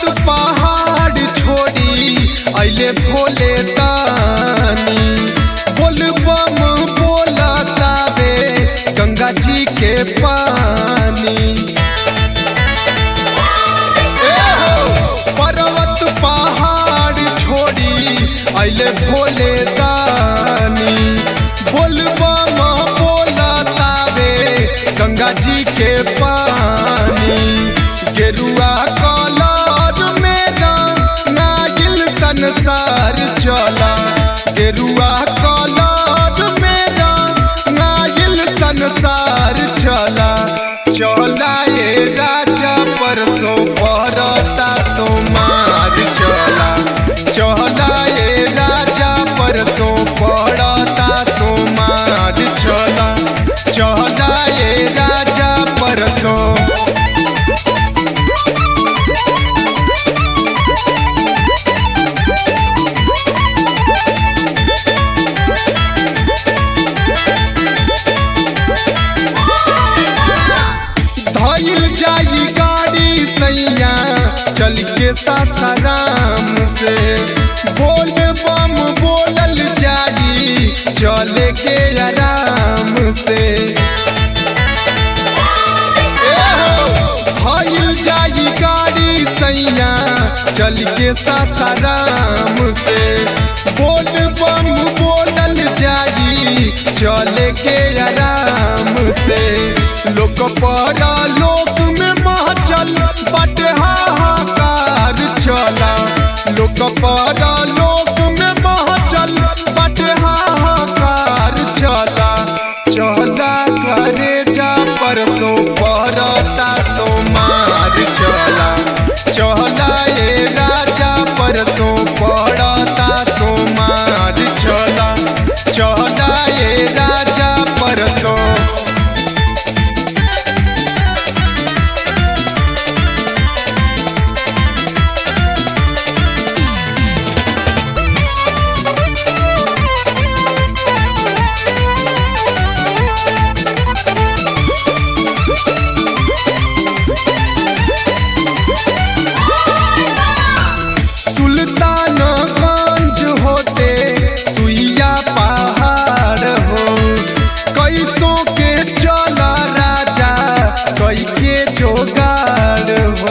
पहाड़ छोड़ी अइले भोले दानी बोल बम बोला तावे गंगा जी के पानी ए हो, पर्वत पहाड़ छोड़ी अइले भोले दानी बोल बम बोला तावे गंगा जी के पानी गेरुआ कलर मेरा नागिल संसार चला गेरुआ कलर मेरा नागिल संसार चला चला ए राजा परसो परता सोमार चला चला ए राजा परसो पड़ता सोमार चला चला ए राजा परसो धइल जाई गाड़ी सैया चल के सासाराम से बोल बम बोलल जाई चले के आराम से ए हो, धइल जाई गाड़ी सैया चल के सासाराम से बोल बम बोलल जाई चले के आराम से लोक परा लोक में महचल बट हाहाकार चला लोक परा लोक में महचल बट हाहाकार चला चला करे जा परसो परता सोमार चला चला ए राजा परसो पड़ता सोमार चला चला ए राजा परसो सुल्तानगंज होते सुइया पहाड़ हो कैसों के चला राजा कई के जोगाड़ हो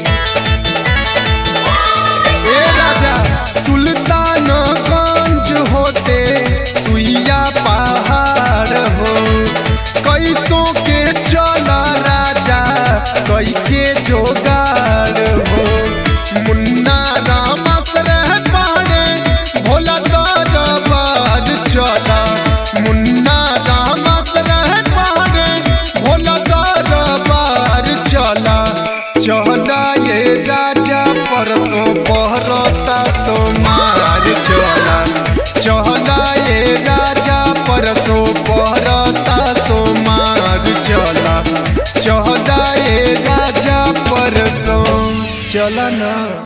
ए राजा सुल्तानगंज होते सुइया पहाड़ हो कैसों के चला राजा कई के जोगाड़ हो मुन्ना राम रह पाड़े भोला दरबार चला मुन्ना राम रह पाड़े भोला दरबार चला चला ये राजा परसों पहर